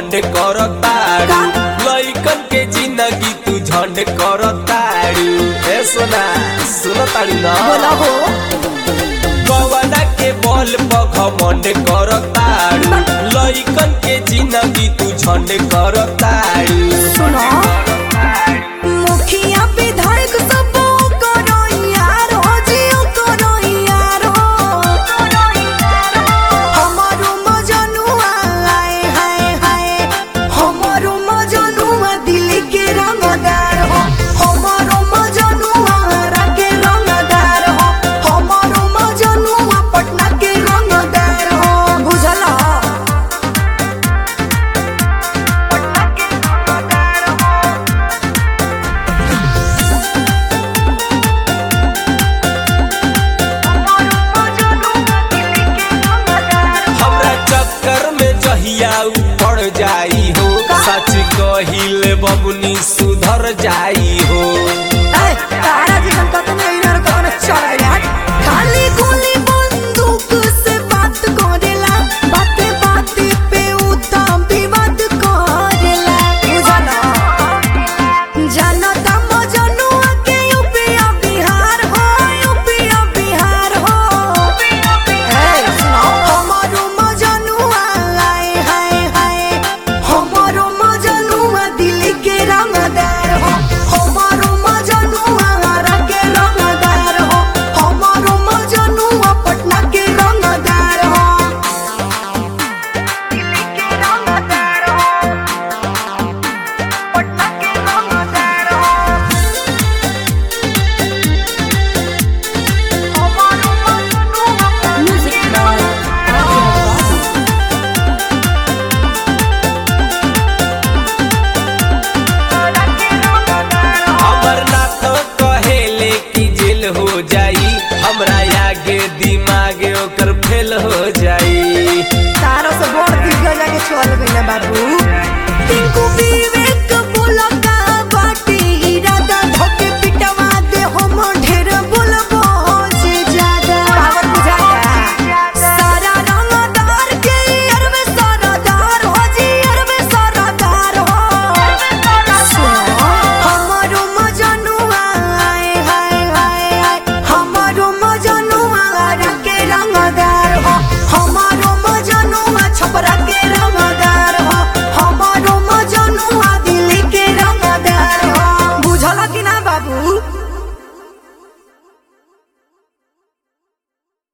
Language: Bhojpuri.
घमंड करताड़ू लइकन के जिंदगी तू झंड करताड़ू ए सोना सुनताड़ू ना बोला हो कवना के बल पर घमंड करताड़ू लइकन के जिंदगी तू झंड करताड़ू सुनो मुखिया विधायक सब करो यार हो जियो करो यार हो हमारो मजनुआ आए हाय हाय हमारो मजनुआ दिल के रंगदार हो हमारो मजनुआ हरा के रंगदार हो हमारो मजनुआ पटना के रंगदार हो बुझला पटना के रंगदार हो हमरा चक्कर में जहिया उ पड़ जाई हो सच कहिले बबुनी सुधर जाई हो